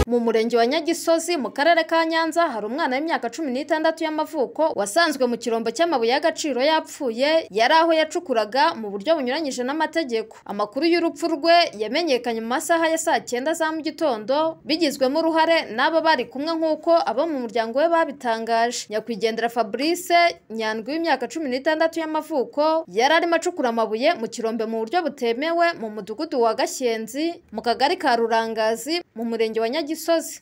mu murenge wa Nyagisozi mu karere ka Nyanza hari umwana w'imyaka cumi n'itandatu y'amavuko wasanzwe mu kirombo cy'amabuye y'agaciro yapfuye yari aho yacukuraga mu buryo bunyuranyije n'amategeko amakuru y'urupfu rwe yamenyekanye mu masaha ya saa cyenda za mu gitondo bigizwemo uruhare n'aba bari kumwe nk'uko abo mu muryango we babitangaje nyakwigendera Fabrice Nyandwi w'imyaka cumi n'itandatu y'amavuko yari arimo acukura amabuye mu kirombe mu buryo butemewe mu mudugudu wa Gashyenzi mu kagari ka Rurangazi mu murenge wa Nyagisozi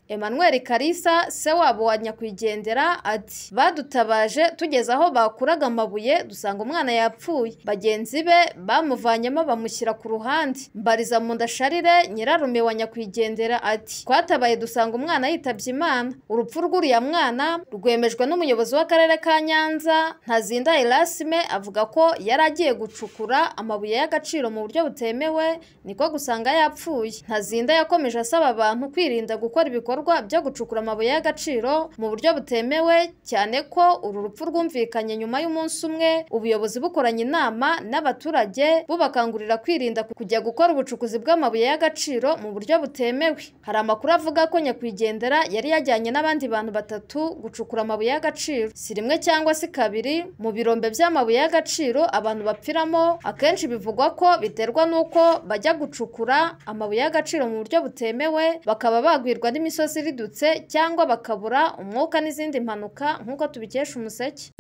Emmanuel Kalisa se wabo wa nyakwigendera ati badutabaje tugeze aho bakuraga amabuye dusanga umwana yapfuye bagenzi be bamuvanyemo bamushyira ku ruhande mbariza mu ndasharire nyirarume wa nyakwigendera ati twatabaye dusanga umwana yitabye Imana urupfu rw'uriya mwana rwemejwe n'umuyobozi w'akarere ka Nyanza Ntazinda Erasme avuga ko yari agiye gucukura amabuye y'agaciro mu buryo butemewe niko gusanga yapfuye Ntazinda yakomeje asaba abantu kwirinda gukora ibikorwa byo gucukura amabuye y'agaciro mu buryo butemewe cyane ko uru rupfu rwumvikanye nyuma y'umunsi umwe ubuyobozi bukoranye inama n'abaturage bubakangurira kwirinda kujya gukora ubucukuzi bw'amabuye y'agaciro mu buryo butemewe hari amakuru avuga ko nyakwigendera yari yajyanye n'abandi bantu batatu gucukura amabuye y'agaciro si rimwe cyangwa se kabiri mu birombe by'amabuye y'agaciro abantu bapfiramo akenshi bivugwa ko biterwa n'uko bajya gucukura amabuye y'agaciro mu buryo butemewe bakaba bagwirwa n'imisozi iridutse cyangwa bakabura umwuka n'izindi mpanuka nk'uko tubikesha umuseke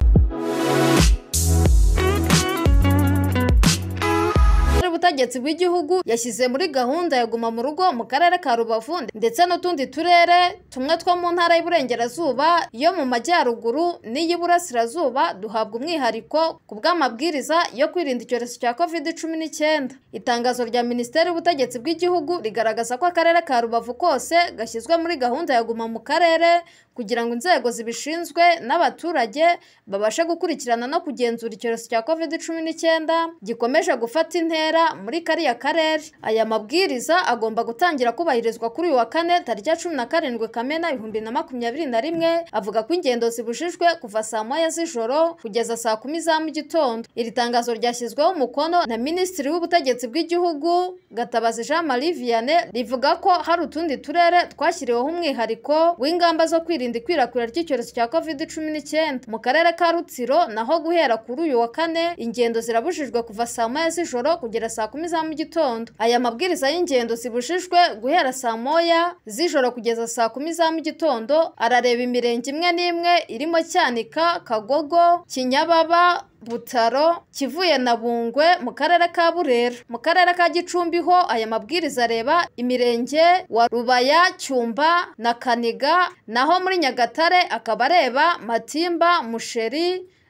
ubutegetsi bw'igihugu yashyize muri gahunda ya guma mu rugo mu karere ka rubavu ndetse n'utundi turere tumwe two mu ntara y'iburengerazuba yo mu majyaruguru n'iy'iburasirazuba duhabwa umwihariko ku bw'amabwiriza yo kwirinda icyorezo cya covid cumi n'icyenda itangazo rya minisiteri y'ubutegetsi bw'igihugu rigaragaza ko akarere ka rubavu kose gashyizwe muri gahunda ya guma mu karere kugira ngo inzego zibishinzwe n'abaturage babashe gukurikirana no kugenzura icyorezo cya covid cumi n'icyenda gikomeje gufata intera muri kariya karere aya mabwiriza agomba gutangira kubahirizwa kuri uyu wa kane tariki ya cumi na karindwi kamena ibihumbi na makumyabiri na rimwe avuga ko ingendo zibujijwe kuva saa moya z'ijoro kugeza saa kumi za mu gitondo iri tangazo ryashyizweho umukono na minisitiri w'ubutegetsi bw'igihugu gatabazi jean marie vianney rivuga ko hari utundi turere twashyiriweho umwihariko w'ingamba zo kwirinda ikwirakwira ry'icyorezo cya covid cumi n'icyenda mu karere ka rutsiro naho guhera kuri uyu wa kane ingendo zirabujijwe kuva saa moya z'ijoro kugera saa kumi za mu gitondo aya mabwiriza y'ingendo zibujijwe guhera saa moya z'ijoro kugeza saa kumi za mu gitondo arareba imirenge imwe n'imwe irimo cyanika kagogo kinyababa butaro kivuye na bungwe mu karere ka burera mu karere ka gicumbi ho aya mabwiriza areba imirenge wa rubaya cyumba na kaniga naho muri nyagatare akaba areba matimba musheri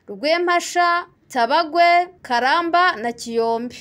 rwempasha tabagwe karamba na kiyombi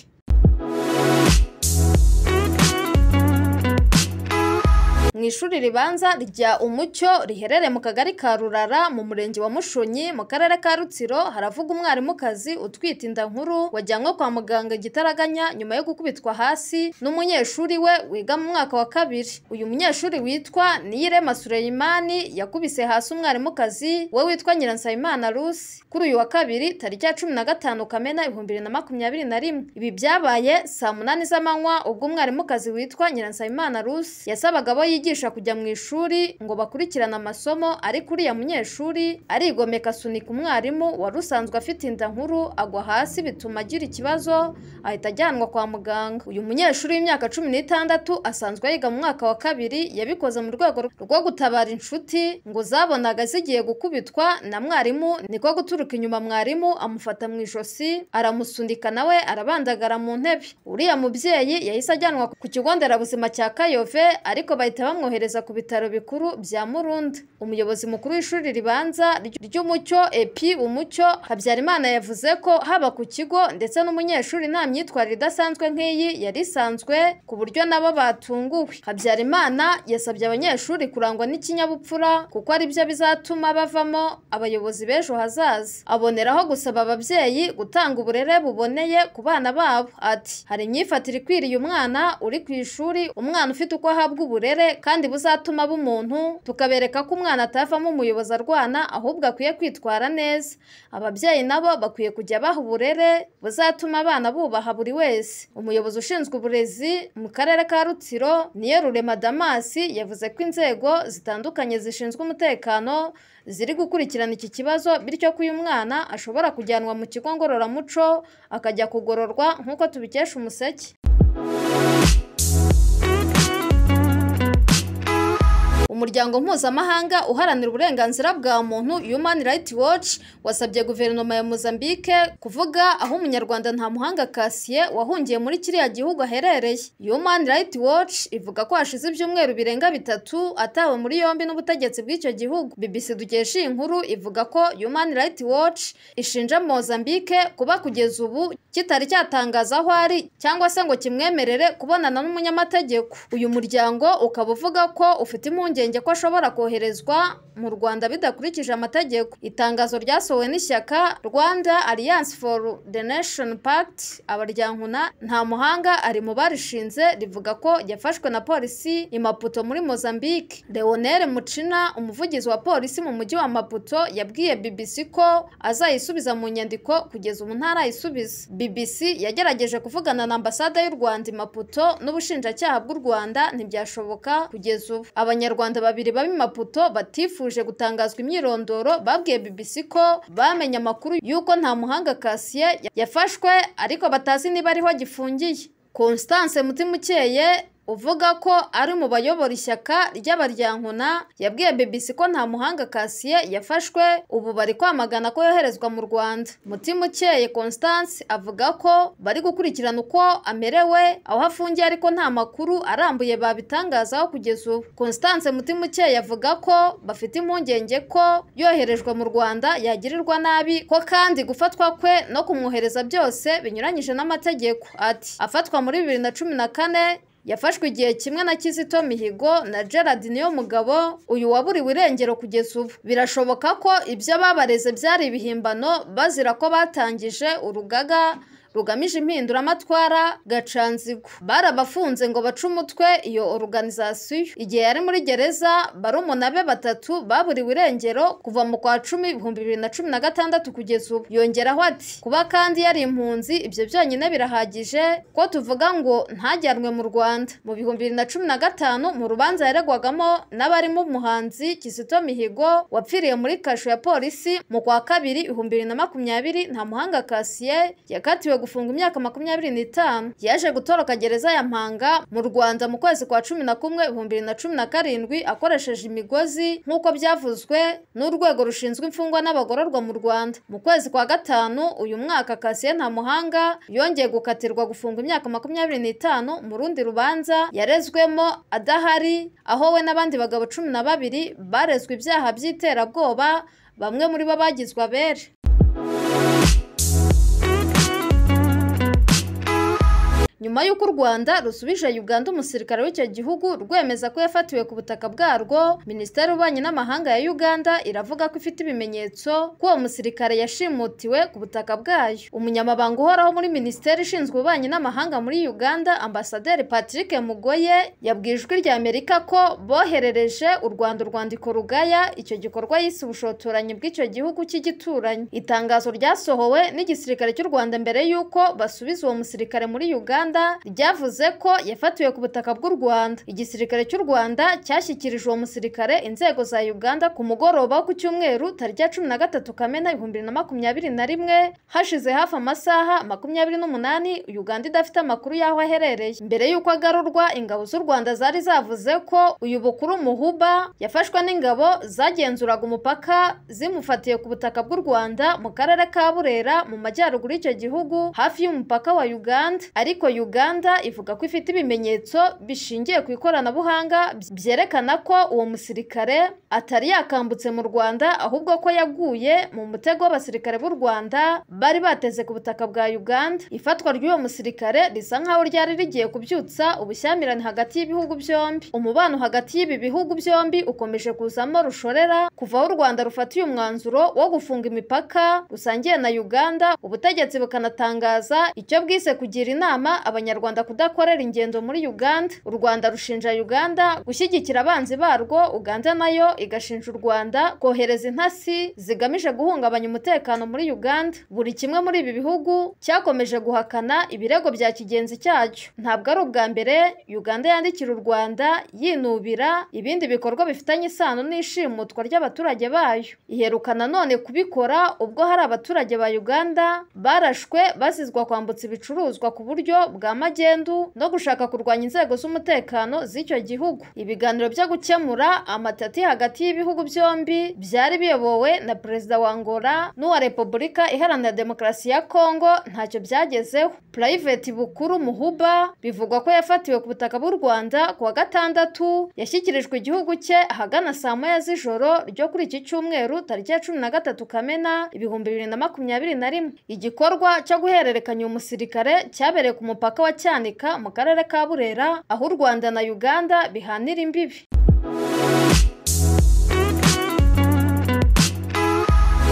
mu ishuri ribanza rya umucyo riherereye mu kagari ka rurara mu murenge wa mushonyi mu karere ka rutsiro haravuga umwarimukazi utwite inda nkuru wajyanywe kwa muganga igitaraganya nyuma yo gukubitwa hasi n'umunyeshuri we wiga mu mwaka wa kabiri uyu munyeshuri witwa niyirema sureyimani yakubise hasi umwarimukazi we witwa nyiransabimana rusi kuri uyu wa kabiri tariki ya cumi na gatanu kamena ibihumbi bibiri na makumyabiri na rimwe ibi byabaye saa munani z'amanywa ubwo umwarimukazi witwa nyiransabimana rusi yasabaga abo yiga bigisha kujya mu ishuri ngo bakurikirane amasomo ariko uriya munyeshuri arigomeka asunika umwarimu wari usanzwe afite inda nkuru agwa hasi bituma agira ikibazo ahita ajyanwa kwa muganga uyu munyeshuri w'imyaka cumi n'itandatu asanzwe yiga mu mwaka wa kabiri yabikoze mu rwego rwo gutabara inshuti ngo zabonaga zigiye gukubitwa na mwarimu niko guturuka inyuma mwarimu amufata mu ijosi aramusunika nawe arabandagara mu ntebe uriya mubyeyi yahise ajyanwa ku kigo nderabuzima cya kayove ariko bahita bamwohereza ku bitaro bikuru bya murundi umuyobozi mukuru w'ishuri ribanza ry'umucyo epi umucyo habyarimana yavuze ko haba ku kigo ndetse n'umunyeshuri nta myitwarire idasanzwe nk'iyi yari isanzwe ku buryo nabo batunguwe habyarimana yasabye abanyeshuri kurangwa n'ikinyabupfura kuko ari byo bizatuma bavamo abayobozi b'ejo hazaza aboneraho gusaba ababyeyi gutanga uburere buboneye ku bana babo ati hari imyifatire ikwiriye umwana uri ku ishuri umwana ufite uko ahabwa uburere kandi buzatuma bumuntu tukabereka ko umwana atavamo umuyobozi arwana ahubwo akwiye kwitwara neza ababyeyi nabo bakwiye kujya baha uburere buzatuma abana bubaha buri wese umuyobozi ushinzwe uburezi mu karere ka rutsiro niyo rurema damasi yavuze ko inzego zitandukanye zishinzwe umutekano ziri gukurikirana iki kibazo bityo ko uyu mwana ashobora kujyanwa mu kigo ngororamuco akajya kugororwa nk'uko tubikesha umuseke umuryango mpuzamahanga uharanira uburenganzira bwa muntu Human Rights Watch wasabye guverinoma ya Mozambique kuvuga aho umunyarwanda nta muhanga Kassier wahungiye muri kiriya gihugu aherereye Human Rights Watch ivuga ko hashize ibyumweru birenga bitatu atawe muri yombi n'ubutegetsi bw'icyo gihugu BBC dukesha iyi nkuru ivuga ko Human Rights Watch ishinja Mozambique kuba kugeza ubu kitari cyatangaza aho ari cyangwa se ngo kimwemerere kubonana n'umunyamategeko uyu muryango ukaba uvuga ko ufite impungenge ko ashobora koherezwa mu Rwanda bidakurikije amategeko itangazo ryasohowe n'ishyaka Rwanda Alliance for the Nation Pact abaryankuna nta muhanga ari mu barishinze rivuga ko yafashwe na polisi i Maputo muri Mozambique Leonel Mucina umuvugizi wa polisi mu mujyi wa Maputo yabwiye BBC ko azayisubiza mu nyandiko kugeza ubu ntarayisubiza BBC yagerageje kuvugana na ambasade y'u Rwanda i Maputo n'ubushinjacyaha bw'u Rwanda ntibyashoboka kugeza ubu abanyarwanda babiri babi Maputo batifuje gutangazwa imyirondoro babwiye BBC ko bamenye amakuru y'uko nta muhanga Kassier yafashwe ariko batazi niba ariho agifungiye Constance Mutimukeye uvuga ko ari mu bayobora ishyaka ry'abaryankuna yabwiye BBC ko nta muhanga Kassier yafashwe ubu bari kwamagana ko yoherezwa mu Rwanda Mutimukeye Constance avuga ko bari gukurikirana uko amerewe aho afungiye ariko nta makuru arambuye babitangazaho kugeza ubu Constance Mutimukeye avuga ko bafite impungenge ko yoherejwe mu Rwanda yagirirwa nabi ko kandi gufatwa kwe no kumwohereza byose binyuranyije n'amategeko ati afatwa muri bibiri na cumi na kane yafashwe igihe kimwe na Kizito Mihigo na Gerard niyo mugabo uyu waburiwe irengero kugeza ubu birashoboka ko ibyo babareze byari ibihimbano bazira ko batangije urugaga rugamije impinduramatwara gacanzigo barabafunze ngo bace umutwe iyo organizasiyo igihe yari muri gereza barumuna be batatu baburiwe irengero kuva mu kwa cumi ibihumbi bibiri na cumi na gatandatu kugeza ubu yongeraho ati kuba kandi yari impunzi ibyo byonyine birahagije ko tuvuga ngo ntajyanwe mu rwanda mu bihumbi bibiri na cumi na gatanu mu rubanza yaregwagamo n'abarimo umuhanzi kizito mihigo wapfiriye muri kasho ya polisi mu kwa kabiri ibihumbi bibiri na makumyabiri nta muhanga kasiye yakatiwe gufunga imyaka makumyabiri n'itanu yaje gutoroka gereza ya mpanga mu rwanda mu kwezi kwa cumi na kumwe ibihumbi bibiri na cumi na karindwi akoresheje imigozi nk'uko byavuzwe n'urwego rushinzwe imfungwa n'abagororwa mu rwanda mu kwezi kwa gatanu uyu mwaka kasiye nta muhanga yongeye gukatirwa gufunga imyaka makumyabiri n'itanu mu rundi rubanza yarezwemo adahari aho we n'abandi bagabo cumi na babiri barezwe ibyaha by'iterabwoba bamwe muri bo bagizwe abere nyuma y'uko u rwanda rusubije uganda umusirikare w'icyo gihugu rwemeza ko yafatiwe ku butaka bwarwo minisiteri y'ububanyi n'amahanga ya uganda iravuga ko ifite ibimenyetso ko uwo musirikare yashimutiwe ku butaka bwayo umunyamabanga uhoraho muri minisiteri ishinzwe ububanyi n'amahanga muri uganda ambasaderi patrick mugoye yabwiye ijwi rya amerika ko boherereje u rwanda urwandiko rugaya icyo gikorwa yise ubushotoranyi bw'icyo gihugu cy'igituranyi itangazo ryasohowe n'igisirikare cy'u rwanda mbere y'uko basubiza uwo musirikare muri uganda ryavuze ko yafatiwe ku butaka bw'u Rwanda igisirikare cy'u Rwanda cyashyikirije uwo musirikare inzego za Uganda ku mugoroba wo ku cyumweru tarya cumi na gatatu Kamena ibihumbi na makumyabiri na rimwe hashize hafi amasaha makumyabiri n'umunani Uganda idafite amakuru y'aho aherereye mbere y'uko agarurwa ingabo z'u Rwanda zari zavuze ko uyu bukuru Muhuba yafashwe n'ingabo zagenzuraga umupaka zimufatiye ku butaka bw'u Rwanda mu karere ka Burera mu majyaruguru y'icyo gihugu hafi y'umupaka wa Uganda ariko Uganda ivuga ko ifite ibimenyetso bishingiye ku ikoranabuhanga byerekana ko uwo musirikare atari yakambutse mu Rwanda ahubwo ko yaguye mu mutego w'abasirikare b'u Rwanda bari bateze ku butaka bwa Uganda ifatwa ry'uwo musirikare risa nkaho ryari rigiye kubyutsa ubushyamirane hagati y'ibihugu byombi umubano hagati y'ibi bihugu byombi ukomeje kuzamo rushorera kuva aho u Rwanda rufatiye umwanzuro wo gufunga imipaka rusangiye na Uganda ubutegetsi bukanatangaza icyo bwise kugira inama abanyarwanda kudakorera ingendo muri Uganda u Rwanda rushinja Uganda gushyigikira abanzi barwo Uganda nayo igashinja u Rwanda kohereza intasi zigamije guhungabanya umutekano muri Uganda buri kimwe muri ibi bihugu cyakomeje guhakana ibirego bya kigenzi cyacyo ntabwo ari ubwa mbere Uganda yandikira u Rwanda yinubira ibindi bikorwa bifitanye isano n'ishimutwa ry'abaturage bayo iheruka nanone kubikora ubwo hari abaturage ba Uganda barashwe bazizwa kwambutsa ibicuruzwa ku buryo bwa magendu no gushaka kurwanya inzego z'umutekano z'icyo gihugu ibiganiro byo gukemura amatati hagati y'ibihugu byombi byari biyobowe na perezida wa Angola n'uwa Repubulika Iharanira Demokarasi ya Kongo ntacyo byagezeho Private Bukuru Muhuba bivugwa ko yafatiwe ku butaka bw'u Rwanda ku wa gatandatu yashyikirijwe igihugu cye ahagana saa moya z'ijoro ryo kuri iki cyumweru tariki ya cumi na gatatu Kamena ibihumbi bibiri na makumyabiri na rimwe igikorwa cyo guhererekanya uyu musirikare cyabereye ku mupaka wa Cyanika mu karere ka Burera aho u Rwanda na Uganda bihanira imbibi